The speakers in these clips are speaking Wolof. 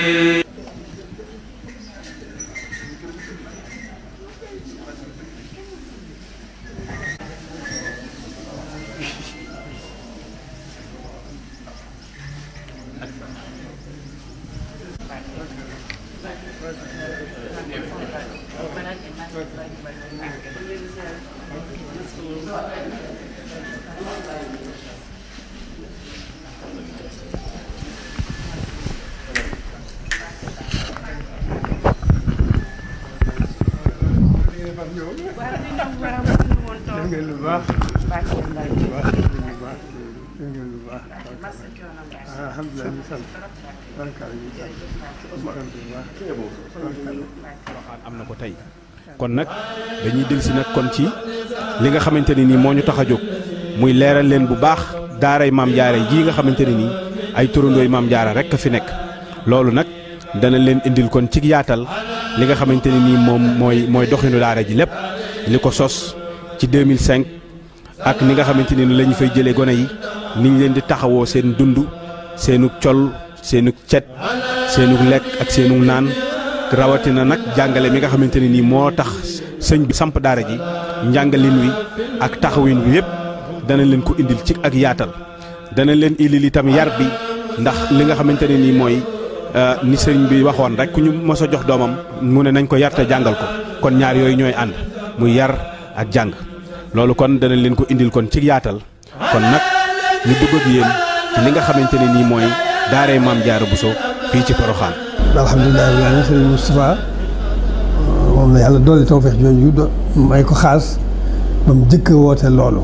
ngeen lu baax baax ngeen lu baax ngeen lu baax alhamdulilah ñu sant barkaal ñu sant ñu sant bu baax am na ko tey kon nag dañuy dellusi nag kon ci li nga xamante ne nii moo ñu tax a jóg muy leeral leen bu baax daaray maam jaara jii nga xamante ne nii ay turandooy maam jaara rek a fi nekk loolu nag dana leen indil kon ci yaatal li nga xamante ne nii moom mooy mooy doxinu daara ji lépp li ko sos ci 2005 ak ni nga xamante ni la ñu fay jëlee gone yi ni ñu leen di taxawoo seen dund seenug col seenug cet seenug lekk ak seenug naan rawatina nag jàngale mi nga xamante ne nii moo tax sëñ bi samp daara ji njàngalin wi ak taxawin wi yëpp dana leen ko indil ci ak yaatal dana leen indil itam yar bi ndax li nga xamante ne nii mooy ni sëñ bi waxoon rek ku ñu mos a jox doomam mu ne nañ ko yar te jàngal ko kon ñaar yooyu ñooy ànd muy yar ak jàng loolu kon dana leen ko indil kon ci yaatal kon nag ñu dugg ak yéen ci li nga xamante ne nii mooy daaray maam jaara Bousso fii ci Poroxaan alhamdulilah rabbil aalamiin sëriñ Moustapha moom la yàlla dolli tawfeex jooju do may ko xaas ba mu jëkk a woote loolu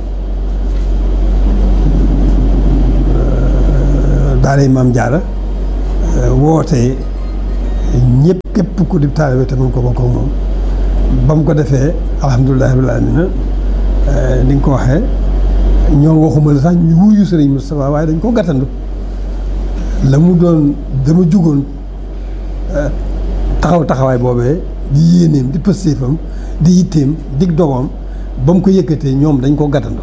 daaray maam jaara woote ñëpp képp ku di taalibe te mun ko bokk ak moom ba mu ko defee alhamdulilah rabbil aalamiin ni nga ko waxee ñoom waxuma la sax ñu wuyu sëriñ Moustapha waaye dañ ko gàttandu la mu doon dama jugoon taxaw taxawaay boobee di yéeneem di pëstéefam di yitteem dig dogoom ba mu ko yëkkatee ñoom dañ ko gàttandu